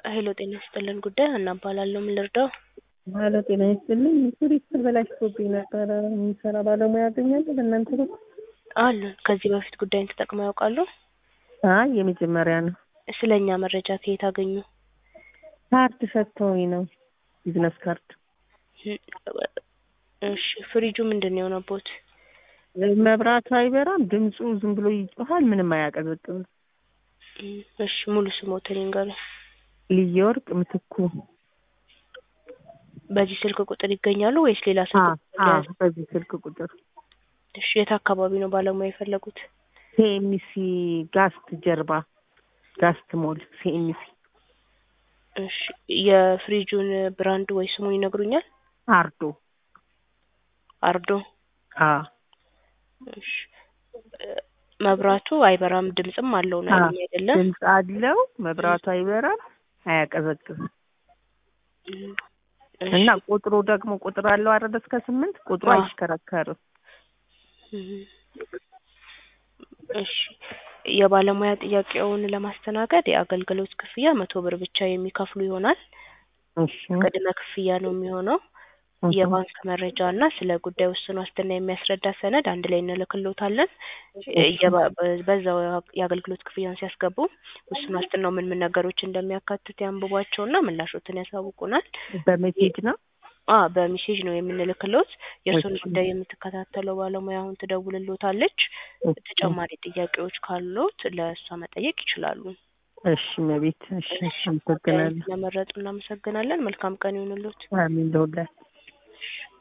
ሄሎ ጤና ይስጥልን ጉዳይ ሀና እባላለሁ። ምን ልርዳው? ሄሎ ጤና ይስጥልኝ። ፍሪጅ ተበላሽቶብኝ ነበረ። የሚሰራ ባለሙያ ያገኛለሁ በእናንተ በኩል? አሉን። ከዚህ በፊት ጉዳይን ተጠቅመው ያውቃሉ? አይ የመጀመሪያ ነው። ስለ እኛ መረጃ ከየት አገኙ? ካርድ ሰጥተውኝ ነው። ቢዝነስ ካርድ። እሺ ፍሪጁ ምንድን ነው የሆነቦት? መብራቱ አይበራም፣ ድምፁ ዝም ብሎ ይጮሃል፣ ምንም አያቀዘቅዝም። እሺ ሙሉ ስሞትን ይንገሩኝ። ልየ ወርቅ ምትኩ። በዚህ ስልክ ቁጥር ይገኛሉ ወይስ ሌላ ስልክ ቁጥር አዎ፣ ሊያዝ? በዚህ ስልክ ቁጥር እሺ የት አካባቢ ነው ባለሙያ የፈለጉት? ሲኤምሲ ጋስት ጀርባ ጋስት ሞል ሲኤምሲ እሺ የፍሪጁን ብራንድ ወይ ስሙን ይነግሩኛል? አርዶ አርዶ። አ እሺ መብራቱ አይበራም ድምጽም አለው ነው ያሉኝ አይደለም? ድምፅ አለው፣ መብራቱ አይበራም፣ አያቀዘቅዝም እሺ እና ቁጥሩ ደግሞ ቁጥር አለው አይደል? እስከ ስምንት ቁጥሩ አዎ። አይሽከረከርም። እሺ የባለሙያ ጥያቄውን ለማስተናገድ የአገልግሎት ክፍያ መቶ ብር ብቻ የሚከፍሉ ይሆናል። እሺ ቅድመ ክፍያ ነው የሚሆነው። የባንክ መረጃ እና ስለ ጉዳይ ውስን ዋስትና የሚያስረዳ ሰነድ አንድ ላይ እንልክሎታለን። የባ- በዛው የአገልግሎት ክፍያን ሲያስገቡ ውስን ዋስትናው ምን ምን ነገሮች እንደሚያካትት ያንብቧቸውና ምላሾትን ያሳውቁናል። በሜሴጅ ነው። አ በሜሴጅ ነው የምንልክሎት። የእሱን እሺ። ጉዳይ የምትከታተለው ባለሙያ አሁን ትደውልሎታለች። ተጨማሪ ጥያቄዎች ካሉት ለእሷ መጠየቅ ይችላሉ። እሺ መቤት እሺ፣ እሺ አመሰግናለሁ። ስለመረጡ እናመሰግናለን። መልካም ቀን ይሁንሎት። አሚን ለሁላችሁ።